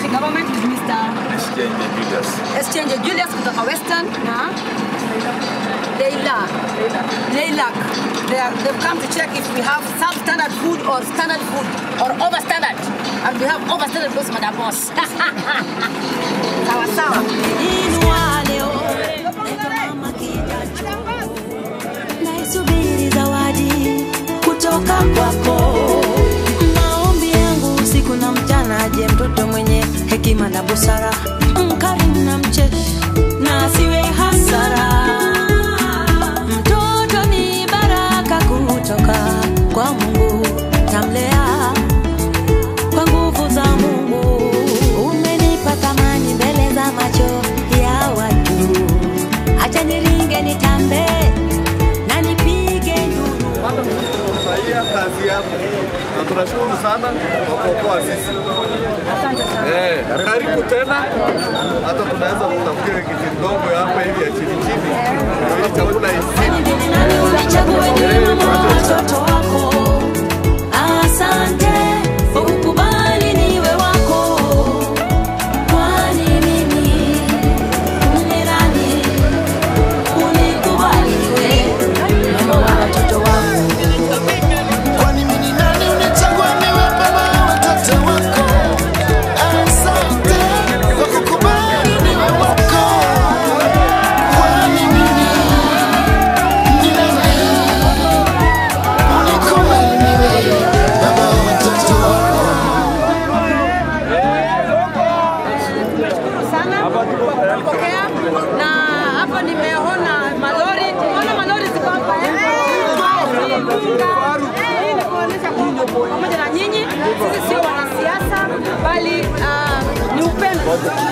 county government is Mr. Exchange Julius. Exchange Julius kutoka Western na Leila. Leila. They are, they've come to check if we have substandard food or standard food or overstandard. And we have overstandard because Madam Boss. sawa sawa. naisubiri zawadi kutoka kwako. Maombi yangu usiku na mchana, aje mtoto mwenye hekima na busara, mkarimu na mcheshi, na asiwe hasara. Mtoto ni baraka kutoka kwa Mungu, tamlea kwa nguvu za Mungu. Umenipa thamani mbele za macho ya watu, acha niringe nitambe na nipige nduru. Tunafurahia kazi yako na tunashukuru sana kwa kuokoa sisi. Eh, karibu tena. Hata tunaweza kutafutia kiti ndogo hapa hivi ya chini chini, ili chakula isini. Nani unichague niwe mama wa watoto wako? Asante kwa kukubali niwe wako. Kwani mimi ni nani unikubali niwe mama wa watoto wako? Kwani mimi ni nani unichagua niwe baba wa watoto wako? Asante kwa kukubali niwe wako. Kwani mimi ni nani unikubali niwe baba wa watoto wako? sana kwa kupokea na hapa nimeona malori, ona malori ziko hapa eh? Hii ni kuonyesha kwamba pamoja na nyinyi sisi sio wanasiasa bali ah, ni upendo